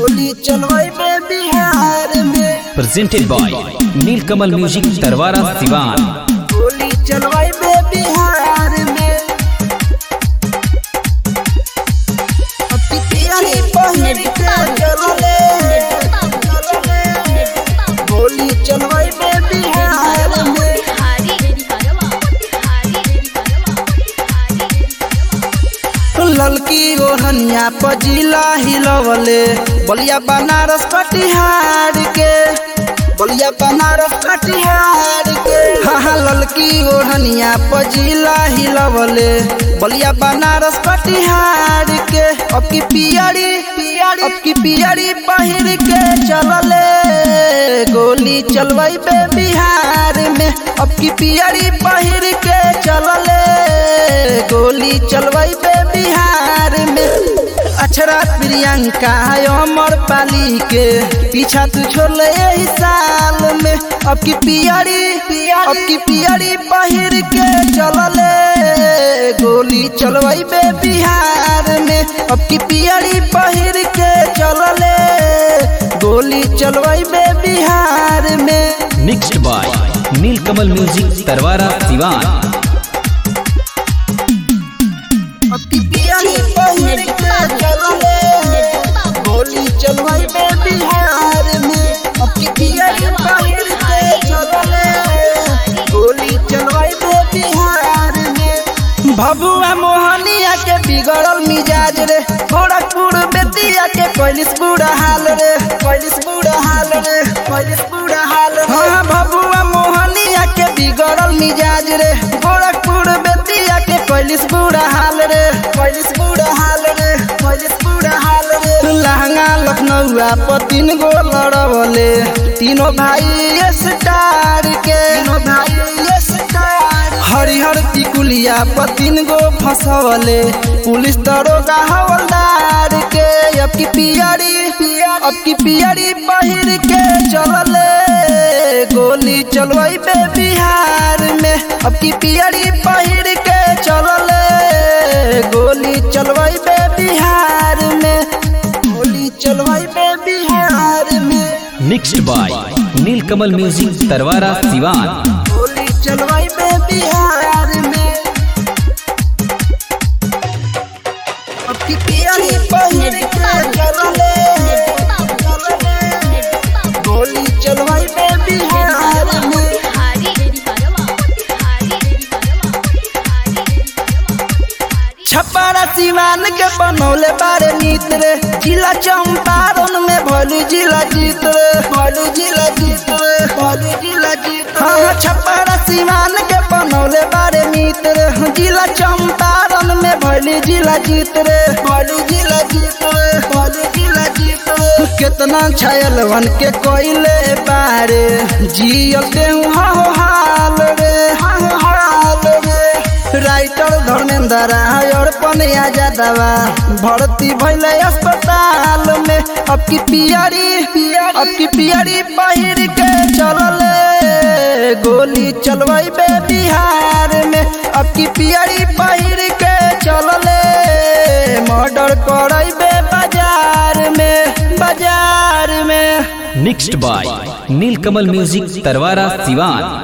गोली चलवाई बे बिहार में presented by Nilkamal Music Tarwara Sivan. गोली चलवाई बे बिहार में अपनी तियारी पहिर के चलले चलले गोली चलवाई बे बिहार में ललकी ओढ़निया पजीला हिलवले बलिया बनारस कटिहार के बलिया बनारस कटिहार के हाँ हाँ ललकी ओढ़निया पजीला हिलवले बलिया बनारस कटिहार के अब की पियरी पियरी अब की पियरी पहिर के चलले गोली चलवाई बे बिहार में अब की पियरी पहिर के चलले गोली चलवाई बे बिहार में अक्षरा प्रियंका अमर पाली के पीछा तू छोड़ले यही साल में अब की पियरी अब की पियरी पहिर के चलले गोली चलवाई बे बिहार में अब की पियरी पहिर के चलले गोली चलवाई बे बिहार में Mixed by Nilkamal Music Tarwara Sivan. अब की पियरी पहिर के चलले गोली चलवाई बे बिहार में अब की पियरी पहिर के चलले गोली चलवाई बे बिहार में भभुआ मोहनिया के बिगड़ल मिजाज रे गोरखपुर बेतिया के कैलिस बुरा हाल रे कैलिस बुरा हाल रे कैलिस बुरा हाल रे हाँ भभुआ मोहनिया के बिगड़ल मिजाज रे गोरखपुर बेतिया के कैलिस बुरा हाल रे कैलिस बुरा हाल रे कैलिस बुरा हाल रे लहंगा लखनऊआ पर तीन गो लड़वले तीनों भाई स्टार के तीनों भाई स्टार हरिहर टिकुलिया पर तीन गो फसवले पुलिस दरोगा हवलदार के अब की पियरी अब की पियरी पहिर के चलले गोली चलवाई बे बिहार में अब की पियरी पहिर के चलले गोली चलवाई बे बिहार में गोली चलवाई बे बिहार में Mixed by Nilkamal Music Tarwara Sivan. गोली चलवाई बे बिहार में अब की पियरी पहिर के चलले चलले गोली चलवाई बे बिहार में छप्परा सिवान के बनौले बारे मित्र रे जिला चंपारण में भोलू जिला जीत रे भोलू जिला जीत रे भोलू जिला जीत हाँ हाँ छप्परा सिवान के बनौले बारे मित्र रे जिला चंपारण में भोलू जिला जीत रे भोलू जिला जीत रे भोलू जिला जीत रे कितना छायल वन के कोयले बारे जियल देहु हो हाल रे हो हाल रे राइटर धर्मेंद्र और पनिया जादवा भर्ती भैले अस्पताल में अब की पियरी अब की पियरी पहिर के चलले गोली चलवाई बे बिहार में अब की पियरी पहिर के चलले मर्डर करई बे बाजार में बाजार में Mixed by Nilkamal Music Tarwara Sivan.